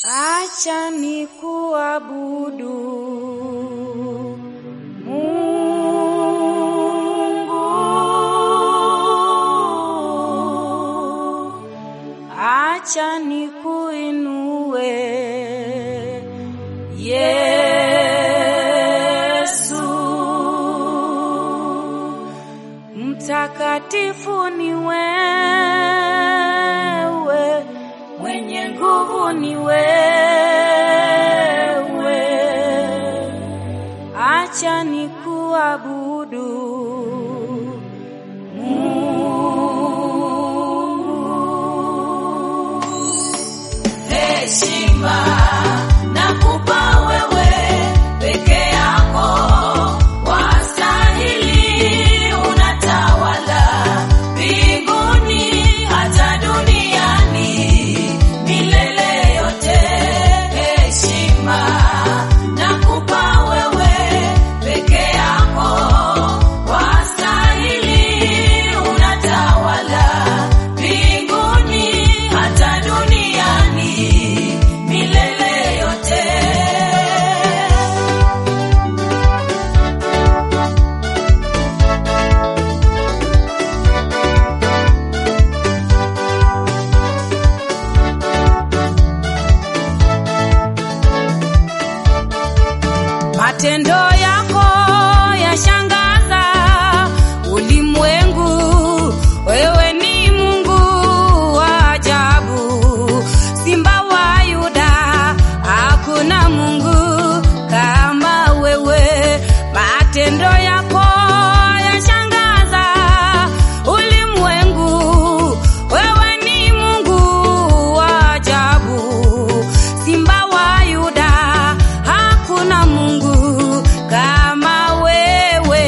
Acha ni kuabudu Mungu, acha ni kuinue Yesu, mtakatifu ni wewe, mwenye nguvu ni wewe, acha ni kuabudu Mungu. Heshima nakupa wewe peke yako, wastahili, unatawala mbinguni hata duniani milele yote. Heshima nakupa wewe peke yako, wastahili, unatawala mbinguni hata duniani milele yote. Matendo yako yashangaza ulimwengu, wewe ni Mungu wa ajabu, Simba wa Yuda, hakuna Mungu kama wewe. Matendo yako yashangaza ulimwengu, wewe ni Mungu wa ajabu, Simba wa Yuda, hakuna Mungu kama wewe.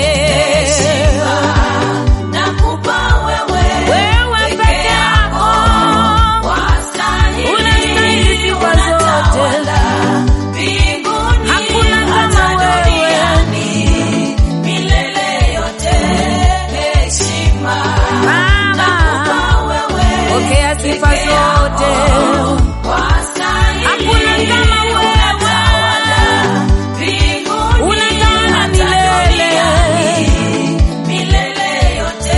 Nakupa wewe Wewe peke yako wastahili, unastahili sifa zote. unatawala mbinguni Hakuna kama hata wewe. duniani milele yote. Heshima Baba, nakupa wewe pokea sifa peke yako, zote. wastahili, Hakuna kama wewe. unatawala mbinguni Unatawala hata milele. duniani milele yote.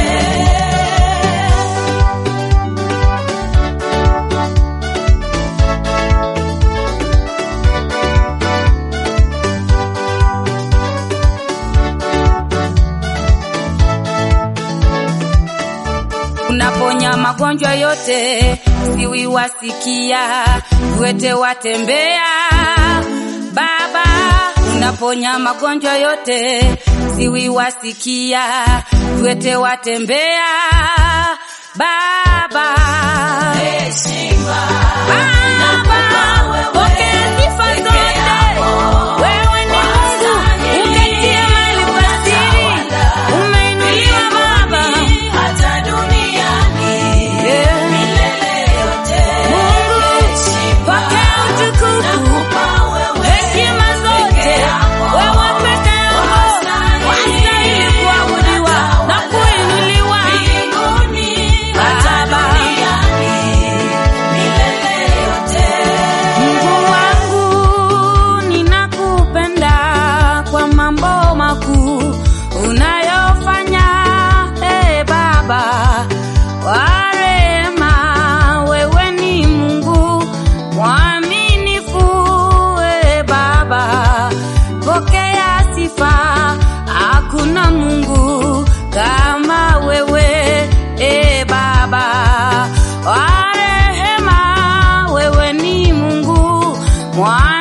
unaponya magonjwa yote, siwi wasikia, viwete watembea. Baba, unaponya magonjwa yote, siwi wasikia, viwete watembea. Baba, Heshima Baba, pokea sifa zote. Wewe ni Mungu, uketie mahali pa siri. Umeinuliwa Baba. hata duniani Yeah. milele yote. Mungu, pokea utukufu, Nakupa wewe heshima zote. Wewe peke yako wastahili kuabudiwa na kuinuliwa. mbinguni hata Baba. duniani milele yote. Mungu wangu, ninakupenda kwa mambo makuu unayofanya. Ee Baba wa rehema, wewe ni Mungu mwaminifu. Ee Baba, pokea sifa, hakuna Mungu kama wewe. Ee Baba wa rehema, wewe ni Mungu mwa